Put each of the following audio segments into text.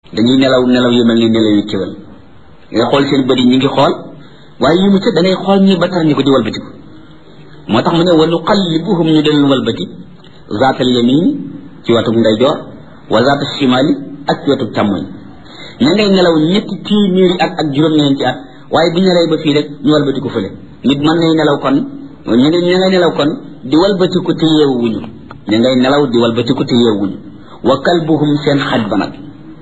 dañuy nelaw nelaw yu mel ni nelaw yu kéwal nga xool seen bëri ñi ngi xool waaye yi mu ca da ngay xool ñi ba tar ñi ko di walbatiku moo tax mu ne wa nuqallibuhum ñu deen walbati zaatal yamin ci wetu ndeyjoor wa zaata shimali ak ci wetu càmmoñ ña ngay nelaw ñetti téeméeri at ak juróom-ñeenti at waaye bu ñu nelawee ba fii rek ñu walbatiku fële nit mën nay nelaw kon ñu ngi ña ngay nelaw kon di walbatiku te yeewuñu ña ngay nelaw di walbatiku te yeewuñu wa kalbuhum seen xaj ba nag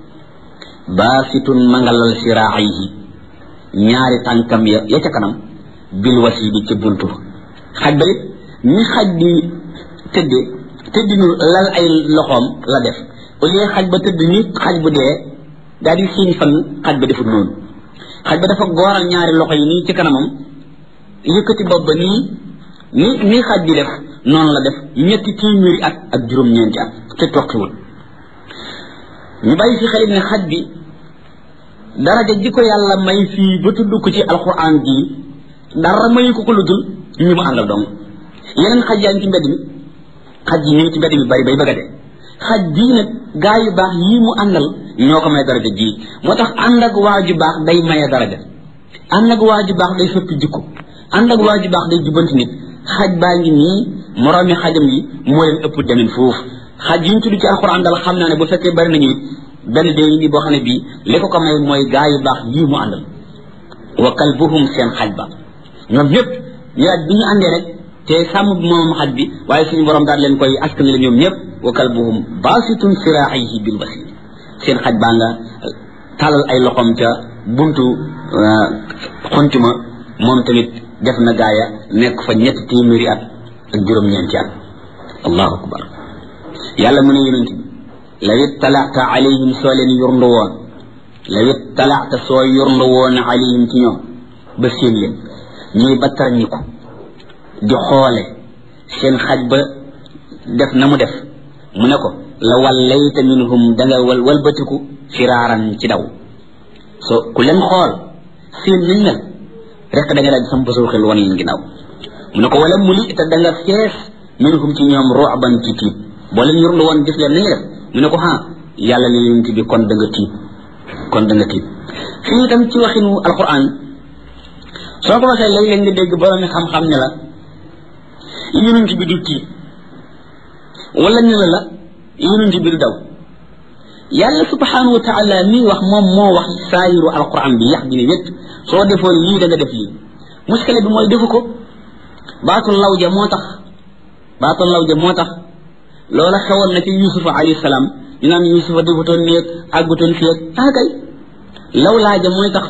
baasitun mangalal siraayihi ñaari tànkam ya ya ca kanam bil wasi bi ca buntu xaj ba it ñi xaj di tëdde tëddinu lal ay loxoom la def au lieu xaj ba tëdd ni xaj bu dee daal di siiñ fan xaj ba defut noonu xaj ba dafa gooral ñaari loxo yi nii ci kanamam yëkkati bopp ba nii ni nii xaj bi def noonu la def ñetti téeméeri at ak juróom-ñeenti at te toqiwul ñu bàyyi fi xel ne xaj bi daraja ji ko yàlla may fii ba tudd ko ci alquran bii dara mayu ko ko lu dul ñu mu àndal dong yeneen xaj yaa ngi ci mbedd mi xaj yi ñu ngi ci mbedd mi bari bay bëgga de xaj bii nag gaa yu baax yii mu àndal ñoo ko may daraja ji moo tax ànd ak waa ju baax day maye daraja ànd ak waa ju baax day soppi jikko ànd ak waa ju baax day jubanti nit xaj baa ngi nii moroomi xajam yi moo leen ëpp demin foofu xaj yi ñu tudd ci alxuraan dal xam naa ne bu fekkee bari nañu it benn dee ngi nii boo xam ne bii li ko ko may mooy gaa yu baax yii mu àndal wa kalbuhum seen xaj ba ñoom ñëpp ñu daal bi ñu àndee rek te sàmm bi moom xaj bi waaye suñu borom daal leen koy askan la ñoom ñëpp wa kalbuhum baasitun siraayihi bil wasir seen xaj baa nga talal ay loxoom ca buntu xuntuma moom tamit def na gaaya nekk fa ñetti téeméeri at ak juróom-ñeenti at allahu akbar yàlla mu ne yonent bi law ittalaata alayhim soo leen yurndu woon law ittalaata soo yurndu woon alayhim ci ñoom ba seen leen ñuy battar ñi ko di xoole seen xaj ba def na mu def mu ne ko la wallayta minhum danga wal walbatiku firaaran ci daw so ku leen xool seen nañ mel rek da nga daal di sam basoo xel wan leen ginnaaw mu ne ko wala muli te da nga fees minhum ci ñoom ru'ban ci tiit boo leen yurndu woon gis leen nañu def mu ne ko ha yàlla ne yonent bi kon da nga tiit kon da nga tiit fii itam ci waxinu alquran soo ko waxee léeg-léeg nga dégg borom xam-xam ne la yonent bi du tiit wala ñu ne la yonent bi du daw yàlla subhanahu wa taala mii wax moom moo wax saayiru alquran bi yax bi ne wét soo defoon lii da nga def lii muskile bi mooy defu ko baatul law ja moo tax baatul law ja moo tax loola xewoon na ci yusufa alayhi salaam ñu naan yusufa defutoon néeg àggutoon fii ak ah kay law laaja mooy tax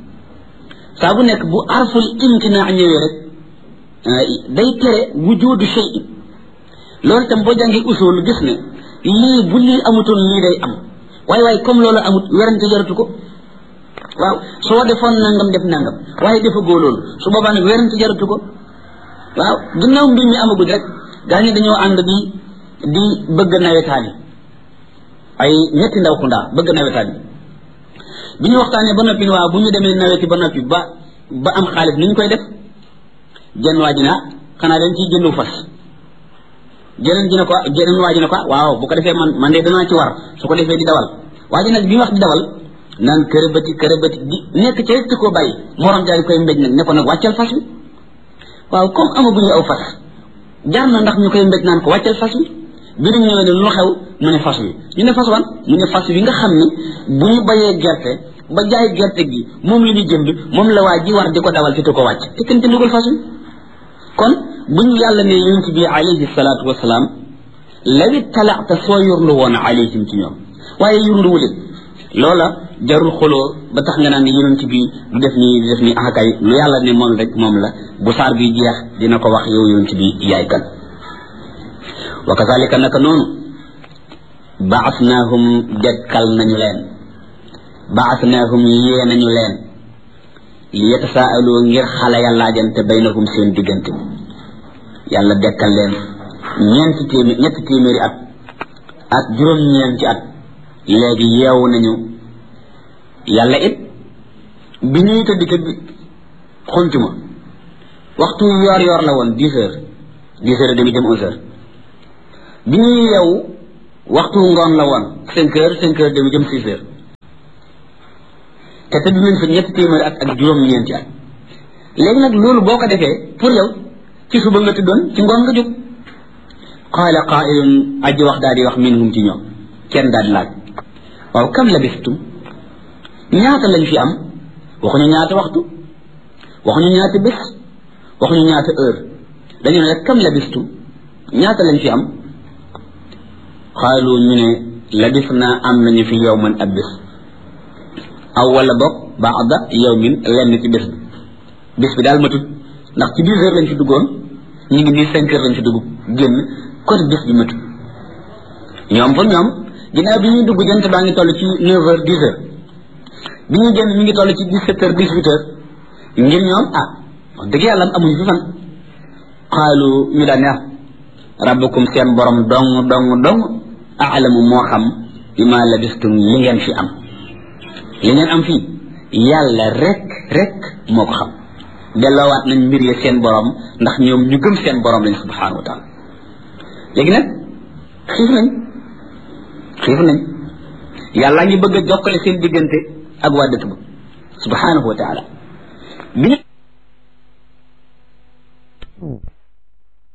saa bu nekk bu arful imtinaa ñëwee rek day tere wujudu shay loolu itam boo jàngee usul gis ne lii bu lii amutoon lii day am waaye waaye comme loolu amut werante jaratu ko waaw soo defoon nangam def nangam waaye defagoo loolu su boobaa nag werante jaratu ko waaw ginnaaw mbir mi amagul rek gaa ñi dañoo ànd di di bëgg nawetaan yi ay ñetti ndaw xundaa bëgg nawetaan yi bi ñu waxtaanee ba noppi waaw bu ñu demee naweti ba noppi ba ba am xaalis ni ñu koy def jenn waa ji na xanaa dañ ciy jëndu fas jeneen ji ne ko jeneen waa ji ne ko waaw bu ko defee man man de danaa ci war su ko defee di dawal waa ji nag bi wax di dawal naan kërëbati kërëbati di nekk ca rek koo bàyyi morom daal di koy mbéj nag ne ko nag wàccal fas wi waaw comme amaguñu aw fas jaar na ndax ñu koy mbéj naan ko wàccal fas wi bi ñu ñëwee ne lu xew mu ne fas wi ñu ne fas wan mu ne fas wi nga xam ne bu ñu bayee gerte ba jaay gerte gi moom la ñu jënd moom la waa ji war di ko dawal te du ko wàcc te kenn jëndugul fas wi kon bu ñu yàlla ne yonent bi alayhi salaatu wasalaam lawi talaata soo yurndu woon alayhim ci ñoom waaye yurndu wu leen loola jarul xoloo ba tax nga naan ne yonent bi du def nii du def nii akay lu yàlla ne moom rek moom la bu saar bi jeex dina ko wax yow yonent bi yaay kan wa kazalika naka noonu baasnaahum dekkal nañu leen baasnaahum yee nañu leen li yatasaaloo ngir xale ya laajante baynahum seen diggante yàlla dekkal leen ñeenti téeméer ñetti téeméeri at ak juróom-ñeenti at léegi yeewu nañu yàlla it bi ñuy tëdd tëdd xuntuma waxtu yoor yoor la woon dix heures dix heures et demi jëm onze heures bi ñuy yeewu waxtu ngoon la woon cinq heures cinq heures demi jëm six heures te tëdd nañ fa ñetti téeméeri at ak juróom-ñeenti at léegi nag loolu boo ko defee pour yow ci suba nga tëddoon ci ngoon nga jóg qaala qaa'ilun aji wax daal di wax minhum ci ñoom kenn daal di laaj waaw kam labistum ñaata lañ fi am waxuñu ñaata waxtu waxuñu ñaata bés waxuñu ñaata heure dañu ne rek kam labistum ñaata lañ fi am xaalu ñu ne labis naa am nañu fi yow man ab bés aw wala boog baada yawmin lenn ci bés bi bés bi daal matut ndax ci dix heures lañ fi duggoon ñu ngi nii cinq heures lañ fi dugg génn kon bés bi matut ñoom pour ñoom ginnaaw bi ñuy dugg jant baa ngi toll ci neuf heures dix heures bi ñuy génn mi ngi toll ci dix sept heures dix huit heures ngir ñoom ah wax dëgg yàlla amuñu fi fan xaalu ñu daan ne rabbukum seen borom dong dong dong aalamu moo xam bi ma labistum li ngeen fi am li ngeen am fii yàlla rek rek moo ko xam delloowaat nañ mbir ya seen borom ndax ñoom ñu gëm seen borom lañ subhanahu wa taala léegi nag xiif nañ xiif nañ yàlla ngi bëgg a jokkale seen diggante ak waa dëkk ba subhanahu wa taala bi